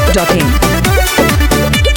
biharmasti.in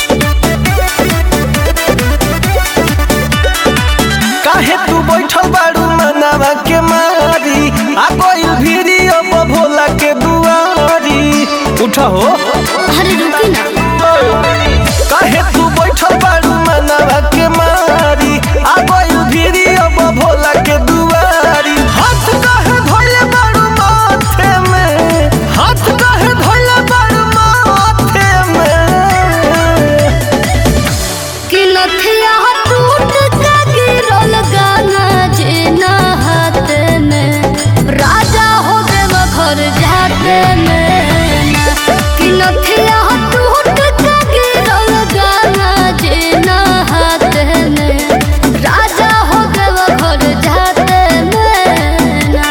काहे तू बैठल बाड़ू मनावा के मारी आ गइल भीरी अब भोला के दुआरी उठा हो अरे रुकी ना काहे तू बैठल बाड़ू मनावा के मारी आ गइल भीरी अब भोला के दुआरी हाथ काहे धोइले बाड़ू माथे में हाथ काहे धोइले बाड़ू माथे में कि नथिया टूट के गिरल गाना जेना हाथ में राजा हो देव घर जाते में कि नथिया टूट के गिरल गाना जेना हाथ में राजा हो देव घर जाते में ना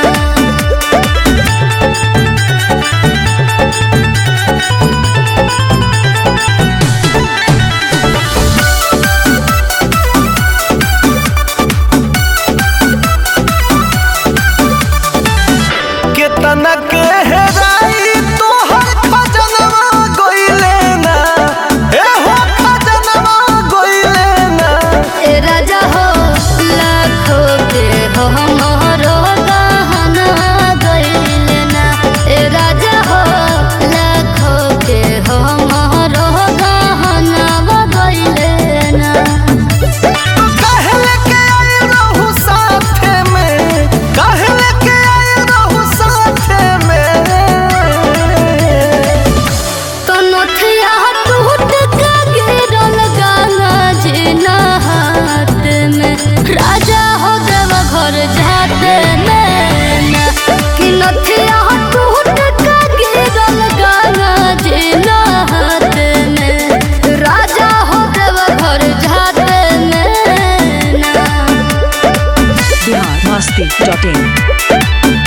केतना के हेराई तोहर खजनवा गइले ना ए हो खजनवा गइले ना ए राजा हो लाखों के हो मोहरो गहना गइले ना ए राजा हो लाखों के हो मोहरो गहना गइले ना काहे लेके आए रहू साथे में काहे लेके आए रहू साथे में तो नथिया टूट के गिरल गाना जेना हाथ में राजा हो देव घर जाते में ना कि नथिया टूट के गिरल गाना जेना हाथ में राजा हो देव घर जाते में ना biharmasti.in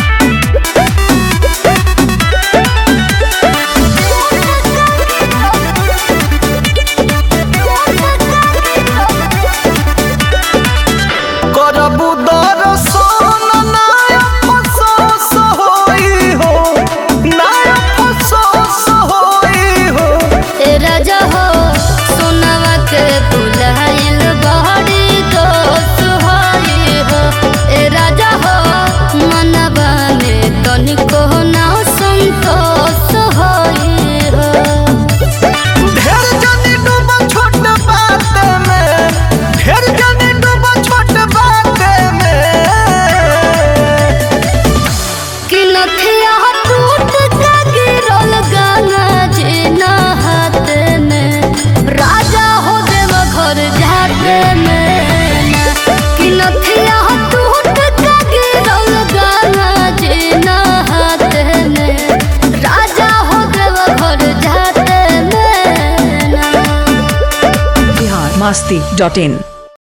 करबू दर्शन नाया फसोस होई हो नाया फसोस होई हो ए राजा हो सोनवा के बुलाइल बहरी दोस्त होई हो ए राजा हो मनवा में तनिको ना संतोष होई हो ढेर जानी डूबा छोट बात में ढेर जानी डूबा छोट बात में कि नथिया टूट के गिरल गाना जेना हाथ में राजा हो देव घर जाते में ना कि नथिया टूट के गिरल गाना जेना हाथ में राजा हो देव घर जाते में ना biharmasti.in